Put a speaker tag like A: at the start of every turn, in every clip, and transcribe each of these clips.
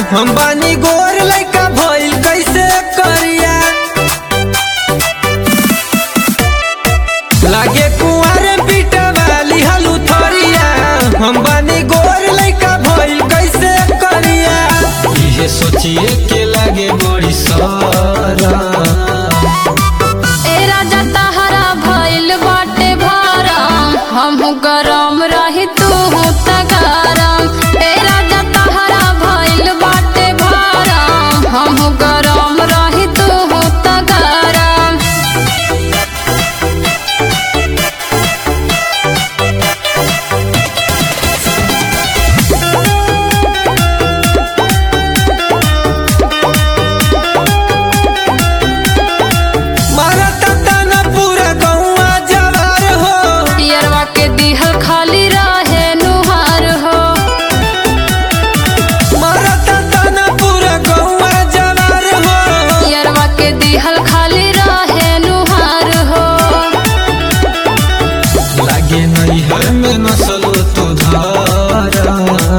A: हम बानी गोर लइका भइल कैसे करिया लागे कुंवर पीटा वाली हलू थोरिया हम बानी गोर लइका भइल कैसे करिया ये सोचिए के लागे बड़ी सारा
B: ए राजा तहरा भइल बाटे भरम हमहू गरम रही तू त गरम ए राजा तहरा भइल बाटे भरम हमहू गरम रही तू त गरम
A: मारत ताना पूरा गौवा जवार हो
B: पियरवा के दिहल खाली रहे नुहार हो
A: मारत ताना पूरा गौवा जवार हो
B: पियरवा के दिहल खाली रहे नुहार हो
A: लागे नैहर में नसल तो धारा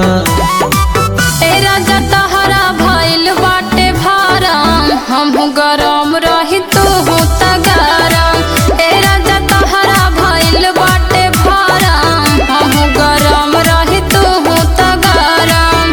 B: ए राजा तहरा भइल बाटे भरम हमहू गरम रही तू त गरम ए राजा तहरा भइल बाटे भरम हमहू गरम रही तू त गरम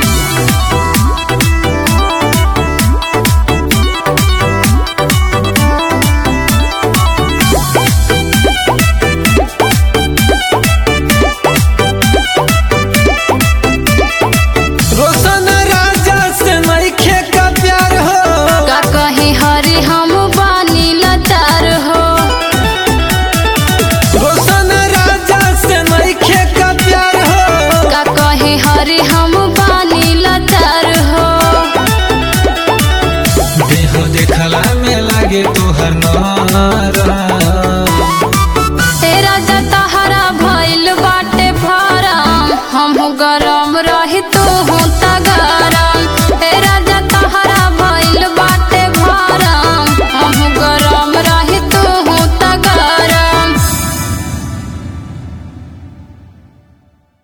A: रोशन राजा से नइखे का प्यार हो
B: का कहीं हरी हम बानी लाचार हो
A: रोशन राजा से नइखे का प्यार हो
B: का कहीं हरी हम बानी लाचार हो
A: देह देखला में लागे तोहर नारा
B: ए राजा तहरा भइल बाटे भरम हमहू गरम रही तू त गरम